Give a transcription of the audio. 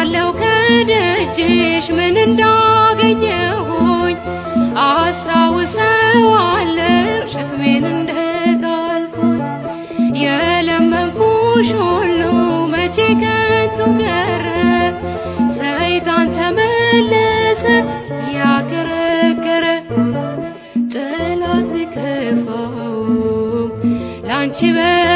ሳለው ከደጅሽ ምን እንዳገኘሁኝ አስታውሰዋለሁ ሸክሜን እንደጣልኩኝ የለመንኩሽ ሁሉ መቼ ከንቱ ቀረ ሰይጣን ተመለሰ ያከረከረ ጠላት ቢከፋውም ላንቺ በ